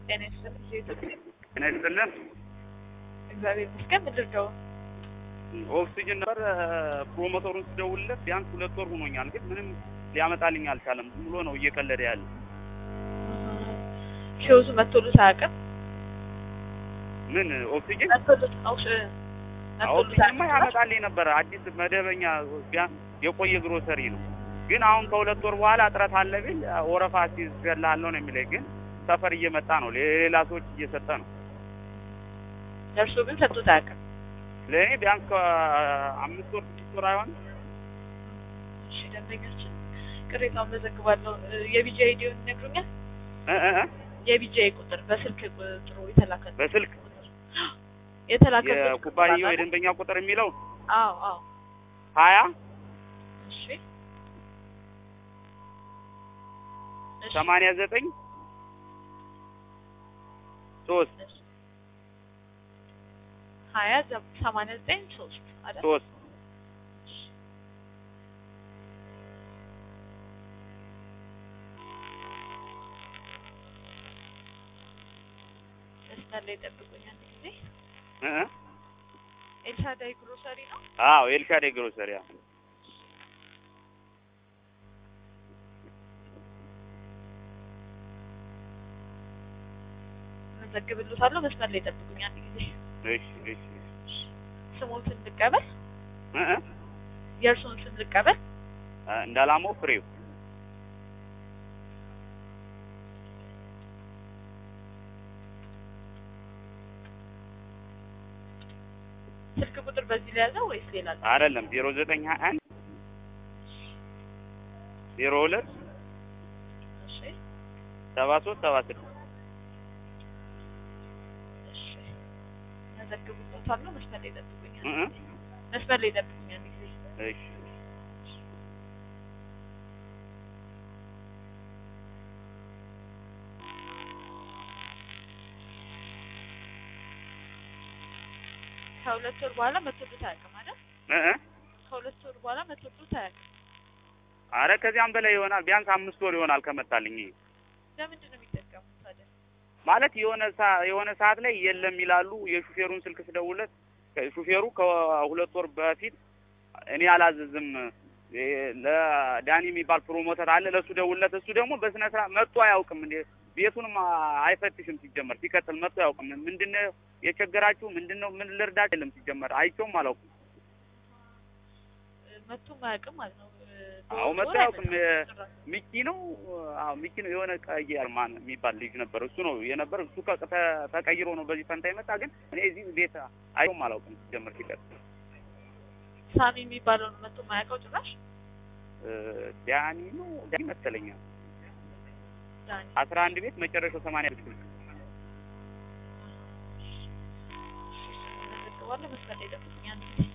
ጤና ይስጥልኝ። ኢትዮጵያ ጤና ይስጥልን። እግዚአብሔር ይመስገን። ምድር ደው ኦክሲጅን ነበር ፕሮሞተሩን ስደውልለት ቢያንስ ሁለት ወር ሆኖኛል፣ ግን ምንም ሊያመጣልኝ አልቻለም። ዝም ብሎ ነው እየቀለደ ያለ። ሺውዙ መቶሉት አያውቅም። ምን ኦክሲጅን መቶሉት አውሽ መቶሉት ኦክሲጅንማ አያውቅም። ያመጣልኝ ነበር። አዲስ መደበኛ ቢያንስ የቆየ ግሮሰሪ ነው። ግን አሁን ከሁለት ወር በኋላ እጥረት አለ ቢል ወረፋ ሲገላለሁ ነው የሚለኝ። ግን ሰፈር እየመጣ ነው፣ ሌላ ሰዎች እየሰጠ ነው። ለእርሱ ግን ሰጥቶት አያውቅም። ለእኔ ቢያንስ ከአምስት ወር ስድስት ወር አይሆን እሺ ደንበኛችን ቅሬታውን መዘግባለሁ። የቢጂ አይዲውን ይነግሩኛል? የቢጂ ቁጥር በስልክ ቁጥሩ የተላከ በስልክ የተላከበት የኩባንያው ቁጥር አለ? የደንበኛ ቁጥር የሚለው አዎ አዎ። ሀያ እሺ እሺ ሰማንያ ዘጠኝ ሶስት ሀያ ዘ- ሰማንያ ዘጠኝ ሶስት አይደል? ሶስት መስመር ላይ ጠብቁኝ አንድ ጊዜ። እ እ ኤልሻዳይ ግሮሰሪ ነው። አዎ ኤልሻዳይ ግሮሰሪ አዎ። መዘግብልዎታለሁ። መስመር ላይ ጠብቁኝ አንድ ጊዜ። እሺ እሺ ስሞትን ልቀበል? እ እ የእርስዎን ስም ልቀበል? እንዳላማው ፍሬው ስልክ ቁጥር በዚህ ላይ ያለው ወይስ ሌላ አለ? አይደለም ዜሮ ዘጠኝ ሀያ አንድ ዜሮ ሁለት እሺ ሰባ ሶስት ሰባ ስድስት እሺ መዘግብልዎታለሁ። መስመር ላይ ጠብቁኝ እ አንድ እ ጊዜ። መስመር ላይ ጠብቁኝ አንድ ጊዜ። እሺ ከሁለት ወር በኋላ መቶሉት አያውቅም አይደል? እ እ ከሁለት ወር በኋላ መቶሉት አያውቅም። አረ ከዚያም በላይ ይሆናል። ቢያንስ አምስት ወር ይሆናል ከመጣልኝ። ይሄ ለምንድን ነው የሚጠቀሙት ታዲያ? ማለት የሆነ ሰ- የሆነ ሰዓት ላይ የለም ይላሉ። የሹፌሩን ስልክ ስደውለት ሹፌሩ ከሁለት ወር በፊት እኔ አላዘዝም እ ለዳኒ የሚባል ፕሮሞተር አለ ለእሱ ደውለት። እሱ ደግሞ በስነ ስርዓት መጥቶ አያውቅም። እንደ ቤቱንም አ- አይፈትሽም። ሲጀመር ሲቀጥል መጥቶ አያውቅም። ምንድነው የቸገራችሁ? ምንድነው ምን ልርዳችሁ? የለም ሲጀመር አይቼውም አላውቅም። መቶም አያውቅም ማለት ነው። አዎ መጥቶ አያውቅም። ጭራሽ። ሚኪ ነው አዎ ሚኪ ነው። የሆነ ቀይ ማን የሚባል ልጅ ነበር። እሱ ነው የነበር። እሱ ከ- ተ- ተቀይሮ ነው በዚህ ፈንታ የመጣ። ግን እኔ እዚህ ቤት አይቼውም አላውቅም ሲጀመር ሲቀጥል ሳሚ የሚባለውን መቶ ማያውቀው ጭራሽ እ ዳኒ ነው ዳኒ መሰለኛል። ዳኒ አስራ አንድ ቤት መጨረሻው ሰማንያ ብትል መዘግባለሁ። መስመር ላይ ጠብቁኝ አንድ ጊዜ።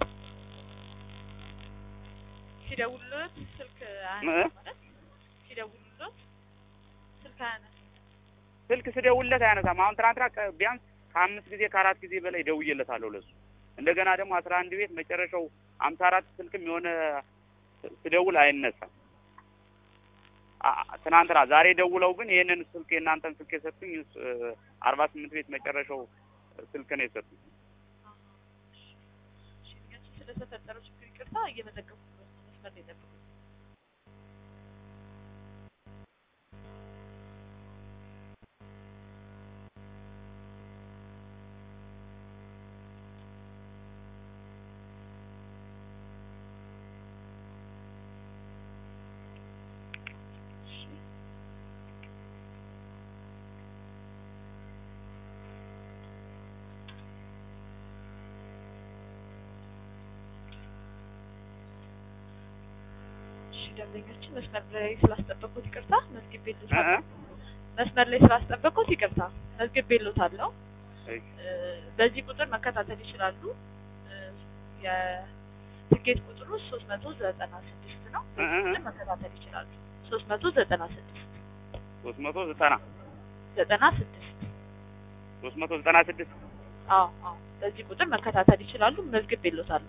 ሲደውሉት ስልክ አያነሳም ማለት ሲደውሉት ስልክ አያነሳም። ስልክ ስደውልለት አያነሳም። አሁን ትናንትና ቀ- ቢያንስ ከአምስት ጊዜ ከአራት ጊዜ በላይ ደውዬለታለሁ ለሱ። እንደገና ደግሞ አስራ አንድ ቤት መጨረሻው አምሳ አራት ስልክም የሆነ ስደውል አይነሳም። አ- አ- ትናንትና ዛሬ ደውለው ግን ይህንን ስልክ የእናንተን ስልክ የሰጡኝ እ አርባ ስምንት ቤት መጨረሻው ስልክ ነው የሰጡኝ። እሺ፣ እኛችን ስለተፈጠረው ችግር ይቅርታ እየመዘገብኩ ነው። መስመር ላይ ጠብቁኝ። እሺ። እሺ ደንበኛችን መስመር ላይ ስላስጠበቁት ይቅርታ እ መዝግቤልዎታለሁ። እ መስመር ላይ ስላስጠበቁት ይቅርታ መዝግቤልዎታለሁ። እሺ እ በዚህ ቁጥር መከታተል ይችላሉ። እ የትኬት ቁጥሩ ሶስት መቶ ዘጠና ስድስት ነው። እ እ ቁጥር መከታተል ይችላሉ። ሶስት መቶ ዘጠና ስድስት ሶስት መቶ ዘጠና ዘጠና ስድስት ሶስት መቶ ዘጠና ስድስት አዎ አዎ በዚህ ቁጥር መከታተል ይችላሉ። መዝግቤልዎታለሁ።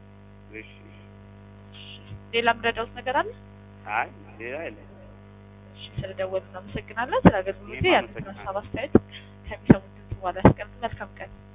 እሺ ሌላ የምረዳዎት ነገር አለ? አይ ሌላ የለም። እሺ ስለደወሉ እናመሰግናለን። ስለ አገልግሎቴ እኔም ያሉትን አመሰግናለሁ። ሀሳብ አስተያየት ከሚሰሙት ድምጽ በኋላ ያስቀምጡ። መልካም ቀን